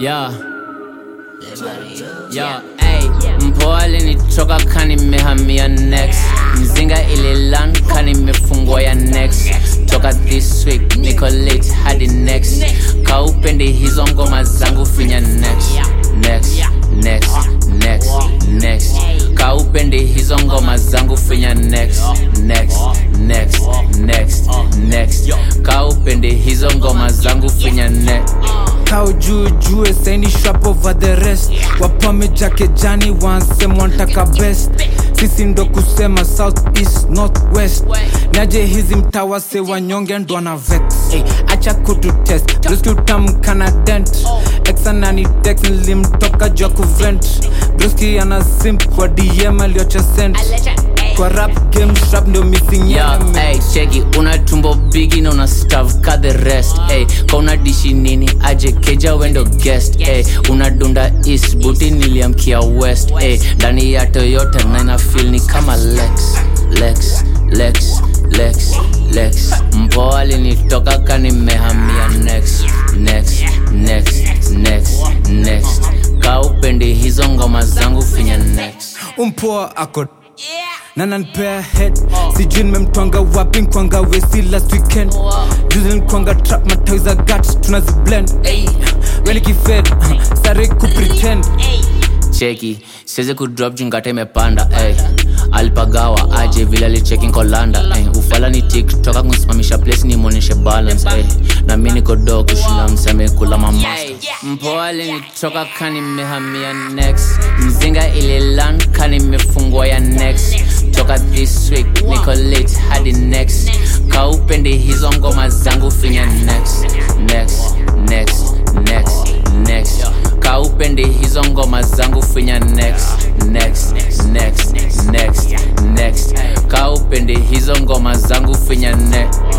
Yeah. Yo, ey, mpoa alinitoka kani mehamia next mzinga ililan kani mefungwa ya next toka this week niko late hadi next kaupendi hizo ngoma zangu finya next next next next next kaupendi hizo ngoma zangu finya next next next next next kaupendi hizo ngoma zangu finya next kao juu jue saini shrap over the rest wapameja kejani wansema wantaka best sisi ndo kusema south east north west naje hizi mtawase wanyonge ndo ana vex hey, acha kutu test bruski utamkana dent exanani tex nilimtoka jua kuvent bruski ana simp kwa dm aliocha sent kwa rap game shrap ndio missing Yo, element. ey, cheki una tumbo bigi na una stav ka the rest ey, ka una dishi nini aje keja wendo guest ey, una dunda east buti niliamkia west ey, ndani ya toyota na ina feel ni kama lex lex lex lex lex mpoa alinitoka ka nimehamia next next next next next ka upendi hizo ngoma zangu finya next umpoa ako na nanpea head sijui nimemtwanga wapi nkwanga wesi last weekend juzi nkwanga trap matawi za gat tunaziblend wenikifed sare kupretend cheki siwezi kudrop jungata imepanda ey. alipagawa aje vile alicheki nkolanda ey. ufala ni tiktoka kumsimamisha place nimwonyeshe balance ey. na mi niko do kushinda mseme kula mamasta mpoa alinitoka kani mehamia next mzinga ililan kani mefungwa ya next toka this week niko late hadi next kaupendi hizo ngoma zangu finya next next next next next kaupendi hizo ngoma zangu finya next next next next next kaupendi hizo ngoma zangu finya next